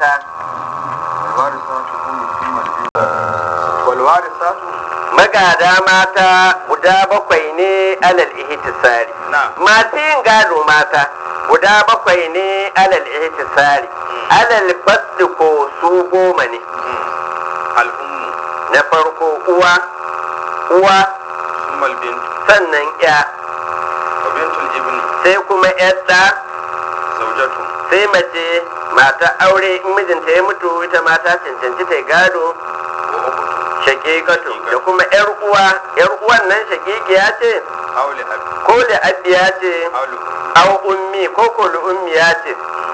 mata walwarisatu magada mata guda bakwai ne alal ihtisari Na'am. masu yin gado mata guda bakwai ne alal ihtisari alal fasli ko su goma ne al'ummu na farko uwa uwa summal bintu sannan ya wa bintul ibni sai kuma yadda zaujatu sai mace mata aure in mijinta ya mutu ita mata cancanci ta yi gado wa ukhtu shakikatu da kuma yar uwa yar uwan nan shakikiya ce auli abi ko da abiya ce auli aw ummi ko ko li ummiya ce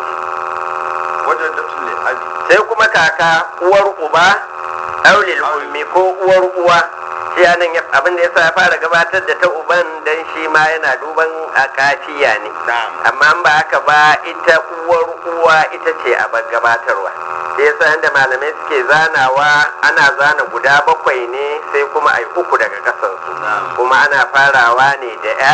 wajadatu li abi sai kuma kaka uwar uba aw lil ummi ko uwar uwa shi anan ya- abin da yasa ya fara gabatar da ta uban dan shi ma yana duban a kafiya ne na'am amma in ba haka ba ita uwar uwa ita ce a bar gabatarwa sai yasa inda malamai suke zanawa ana zana guda bakwai ne sai kuma ai uku daga kasansu kuma ana farawa ne da ya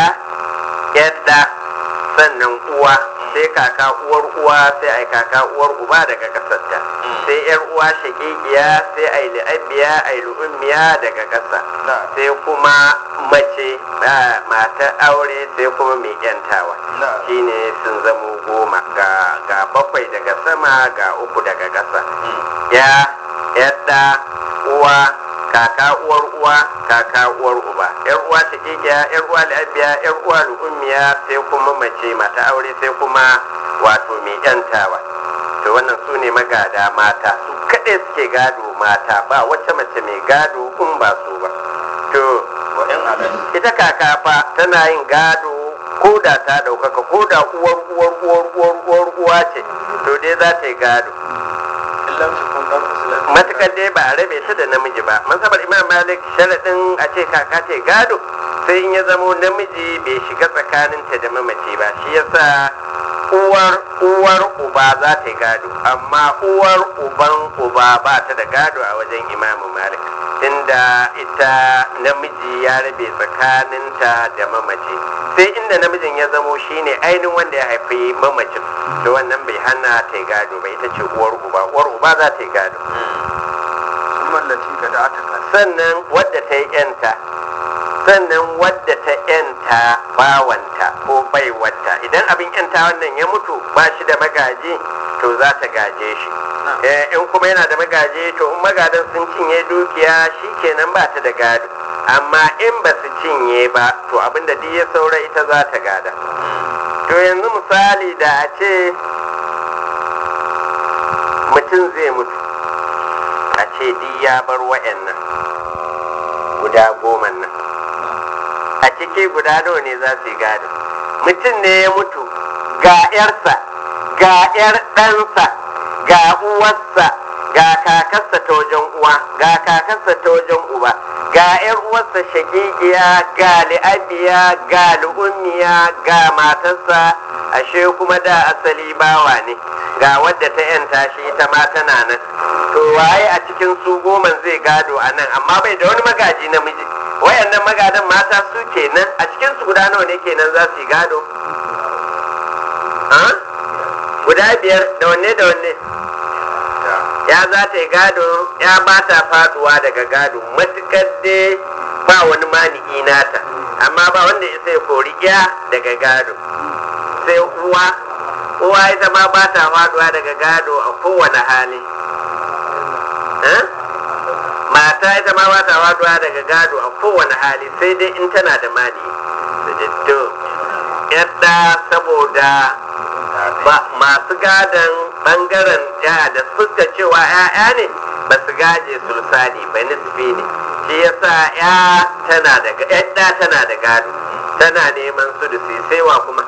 yadda sannan uwa sai kaka uwar uwa sai ai kaka uwar uba daga kasarta sai yar uwa shagigiya sai ai li'abiya ai lu'ummiya daga kasa sai kuma mace ah, matar aure sai kuma mai yantawa na'am shine sun zamo goma ga ga bakwai daga sama ga uku daga ƙasa ya yadda uwa kaka uwar uwa kaka uwar uba yar uwa shakikiya yar uwa lafiya yar uwa lu'ummiya sai kuma mace mata aure sai kuma wato mai yantawa to wannan su ne magada mata su kaɗai suke gado mata ba wacce mace mai gado in ba su ba to wa in alal ita kaka fa tana yin gado ko da ta ɗaukaka ko da uwar uwar uwar uwar uwar uwa ce to dai za ta yi gado illam takun qad fusilat matukar dai ba a rabe ta da namiji ba masabar imam malik sharaɗin a ce kaka ta yi gado sai in ya zamo namiji bai shiga tsakaninta da mamaci ba shi yasa uwar uwar uba za ta yi gado amma uwar uban uba ba ta da gado a wajen imamu malik inda ita namiji ya rabe tsakaninta da mamaci sai inda namijin ya zamo shine ainihin wanda ya haifi mamacin to wannan bai hana ta yi gado ba ita ce uwar uba uwar uba za ta yi gado summa allati gada'ataka sannan wadda ta yi yanta sannan wadda ta yanta bawanta ko baiwata idan abin yanta wannan ya mutu ba shi da magaji to za ta gaje shi Eh, in kuma yana da magaji to in magadan sun cinye dukiya shi kenan ba ta da gado amma in ba su cinye ba to abinda duk ya saura ita za ta gada to yanzu misali da a ce mutum zai mutu a ce duk ya bar wa'annan guda goma nan a ciki guda nawa ne za su yi gado mutum ne ya mutu ga 'yarsa ga 'yar ɗansa ga uwarsa ga kakarsa ta wajen uwa ga kakarsa ta wajen uba ga 'yar uwarsa shagigiya ga li'abiya ga lu'ummiya ga matarsa ashe kuma da asali bawa ne ga wadda ta yanta shi ita ma tana nan to waye a cikin su goma zai gado a nan amma bai da wani magaji namiji wayannan magadan mata su kenan a cikin su guda nawa ne kenan za su yi gado ha guda biyar da wanne da wanne ya za ta yi gado ya ba ta faduwa daga gado matukar dai ba wani mani'i nata amma ba wanda ya sai kori ya daga gado sai uwa uwa ita ma ba ta faduwa daga gado a kowane hali Eh? mata ita ma ba ta faduwa daga gado a kowane hali sai dai in tana da mani to yadda saboda ba masu gadon bangaren ya da fuska cewa ya'ya ne ba su gaje sulsani ba nisbi ne shi yasa ya tana da yadda tana da gado tana neman su da sai wa kuma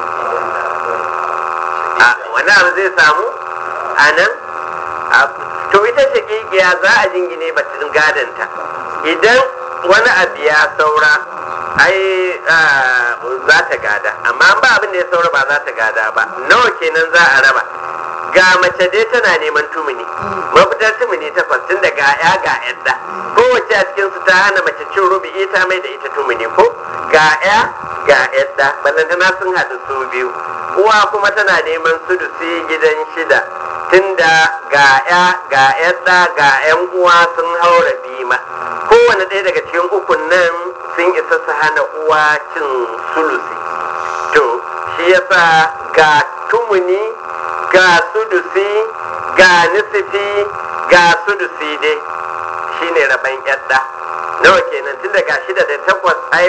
a wani abu zai samu a nan a- to ita shakikiya za a jingine batun gadonta idan wani abu ya saura ai ah, za ta gada amma ba abin da ya saura ba za ta gada ba nawa kenan za a raba ga mace dai tana neman tumuni mafitar tumuni takwas tun da ga ya ga yadda kowace a cikin su ta hana mace cin rubi'i ta mai da ita tumuni ko ga ya ga yadda ballantana sun haɗu su biyu uwa kuma tana neman sudusi gidan shida tunda ga ya ga yadda ga yan uwa sun haura bima kowane ɗaya daga cikin ukun nan sun isa su hana uwa cin sulusi to shi yasa ga tumuni ga sudusi ga nisifi ga sudusi dai shine rabon yadda nawa kenan tun daga shida da takwas ai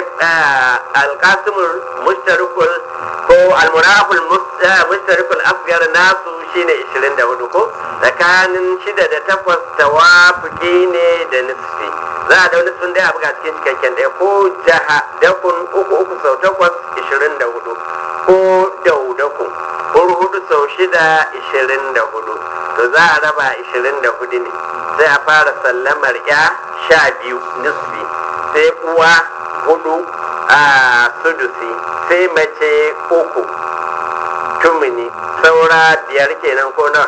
alkasimul mustarikul ko almuraful mustarikul asgar nasu shine 24 ko tsakanin shida da takwas tawafuki ne da nisfi za a da wani sun dai a buga cikin cikakken ɗaya ko jaha dakun uku uku sau takwas 24 ko daudakun hudu sau shida 24 to za a raba 24 ne sai a fara sallamar ya sha biyu nisfi sai uwa hudu a sudusi sai mace uku tumini saura biyar kenan ko nawa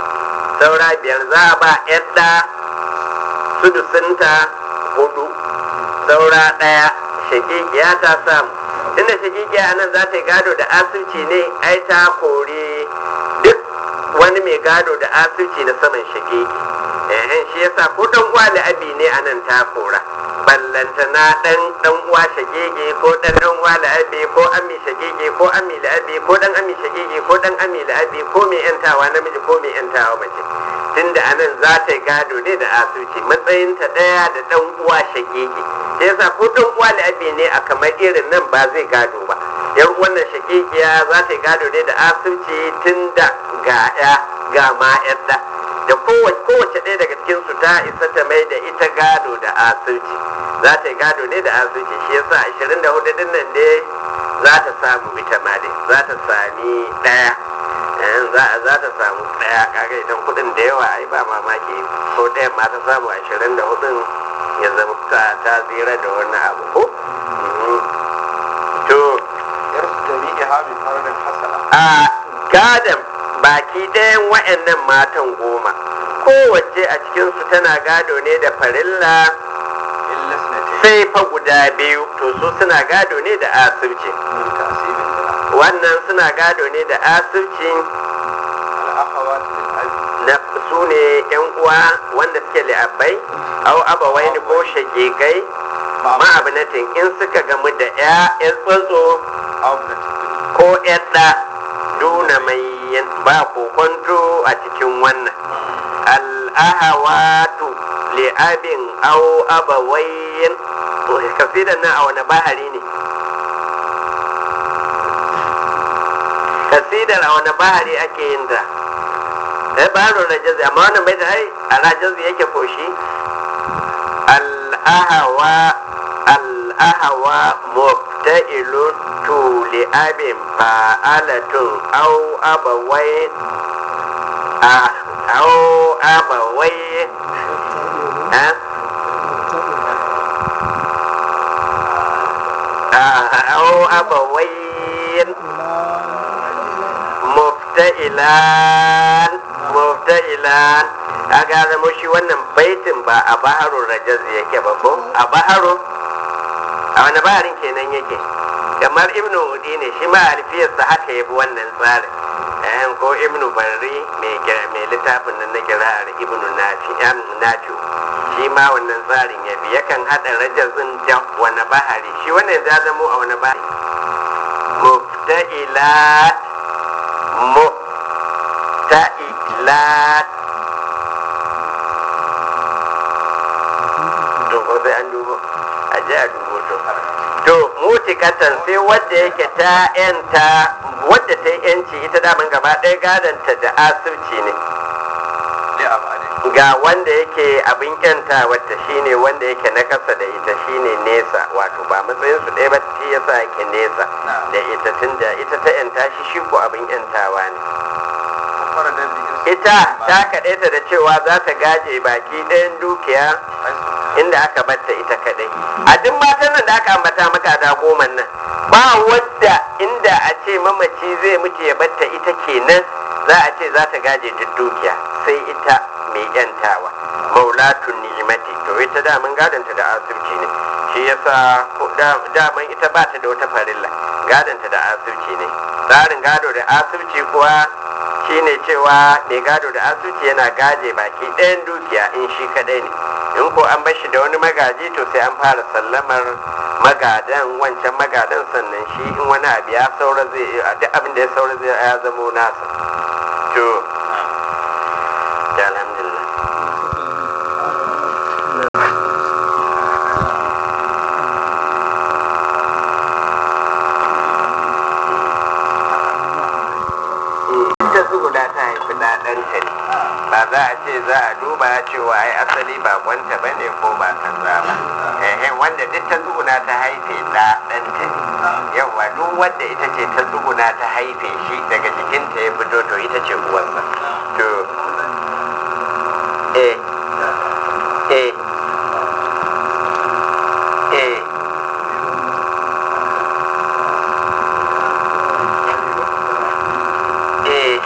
saura biyar za a ba yadda sudusinta hudu saura ɗaya shakikiya ta samu inda shakikiya a nan za ta yi gado da asirci ne ai ta kore duk wani mai gado da asirci na saman shakiki ehen shi yasa ko dan uwa abi ne a nan ta kora ballanta na dan dan uwa shagege ko dan dan uwa abi ko ami shagege ko ami abi ko dan ami shagege ko dan ami abi ko mai yantawa namiji ko mai yantawa mace tunda anan za ta yi gado ne da asuci matsayinta daya da dan uwa shagege shi yasa ko dan uwa abi ne a kamar irin nan ba zai gado ba yar wannan shagegiya za ta yi gado ne da asuci tunda ga ya ga ma yadda da kowace ɗaya daga cikin su ta isa ta mai da ita gado da asirci za ta yi gado ne da asirci shi yasa ashirin da hudu din nan dai za ta samu ita ma dai za ta sami ɗaya za ta samu ɗaya kaga idan kuɗin da yawa ai ba mamaki ko ɗayan ma ta samu ashirin da hudun ya zama ta ta tsira da wannan abu ko to a gadon baki ɗayan wa'annan matan goma kowace a cikinsu tana gado ne da farilla sai fa guda biyu to su suna gado ne da asirci wannan suna gado ne da asirci na su ne yan uwa wanda suke li'abbai au abawai ko shagigai ma'abinatin in suka gamu da ya tsotso ko yadda duna mai ba kokonto a cikin wannan al'ahawatu li'abin au abawayin kasidan nan a wani bahari ne kasidar a wani bahari ake yin ta sai baro rajazi amma wannan bai da ai a rajazi yake koshi al'ahawa al'ahawa mubta'ilun to li'abin fa'alatun au abawai au abawai au abawai mufta'ilan mufta'ilan a gane mushi wannan baitin ba a baharun rajaz yake ba ko a baharun a wani baharin kenan yake kamar ibnu udi ne shi ma alfiyarsa haka yabi wannan tsarin ɗayan ko ibnu barri mai littafin nan na kira'ar ibnu nafi nafi shi ma wannan tsarin ya bi yakan haɗa rajazin da wani bahari shi wannan ya zamo a wani bahari mufta'ilat mufta'ilat to ko sai an dubo a je a dubo to to mutikatan sai wadda yake ta yanta wadda ta yi yanci ita daman gaba ɗaya gadanta da asirci ne ga wanda yake abin yanta wadda shine wanda yake na kasa da ita shine nesa wato ba matsayin su ɗaya ba shi yasa yake nesa da ita tunda ita ta yanta shi shi ko abin yantawa ne ita ta kaɗaita da cewa za ta gaje baki ɗayan dukiya inda aka batta ita kaɗai a duk matan nan da aka ambata maka da goman nan ba wadda inda a ce mamaci zai mutu ya batta ita kenan za a ce za ta gaje duk dukiya sai ita mai yantawa maulatun ni'imati to ita daman gadanta da asirci ne shi yasa daman ita ba ta da wata farilla gadanta da asirci ne tsarin gado da asirci kuwa shine cewa mai gado da asuci yana gaje baki ɗayan dukiya in shi kadai ne in ko an bar shi da wani magaji to sai an fara sallamar magadan wancan magadan sannan shi in wani abu ya saura zai duk abin da ya saura zai ya zamo nasa to alhamdulillah ta tsuguna ta haifi ɗaɗanta ne ba za a ce za a duba cewa ai asali ba kwanta ba ne ko ba kaza ba ehe wanda duk ta tsuguna ta haife ɗaɗanta ne yawa duk wanda ita ce ta tsuguna ta haife shi daga jikinta ya fito to ita ce uwarsa to eh eh eh eh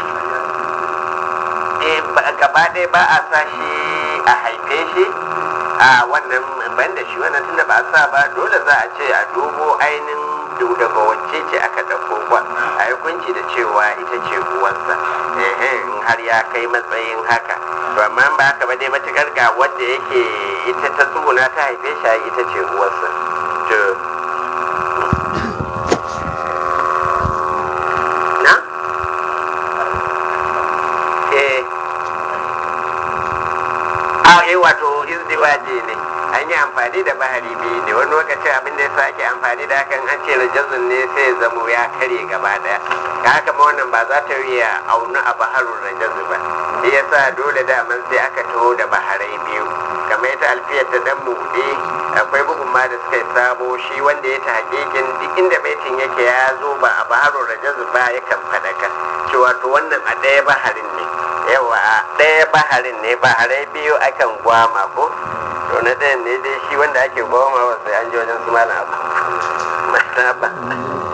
gaba ɗaya ba a sa shi a haife shi a wannan ban da shi wannan tunda ba a sa ba dole za a ce a dubo ainihin daga wacce ce aka ɗauko kwa a yi kunci da cewa ita ce uwarsa in har ya kai matsayin haka to amma ba haka ba dai matukar ga wadda yake ita ta tsuguna ta haife shi ita ce uwarsa to na eh a yi wato izdiwaji ne an yi amfani da bahari biyu ne wani lokacin abin da ya sa ake amfani da hakan an ce rajazun ne sai ya zamo ya kare gaba daya ka haka ma wannan ba za ta yi aunu a baharun rajazu ba shi yasa dole daman sai aka taho da baharai biyu kamar ita alfiyar ta dan buɗe akwai bugun ma da suka yi sabo shi wanda ya ta hakikin duk inda baitin yake ya zo ba a baharun rajazu ba yakan faɗaka cewa to wannan a ɗaya baharin ne yawa a ɗaya baharin ne baharai biyu akan gwama ko to na ɗayan ne dai shi wanda ake gwama sai an ji wajen su malam abu ba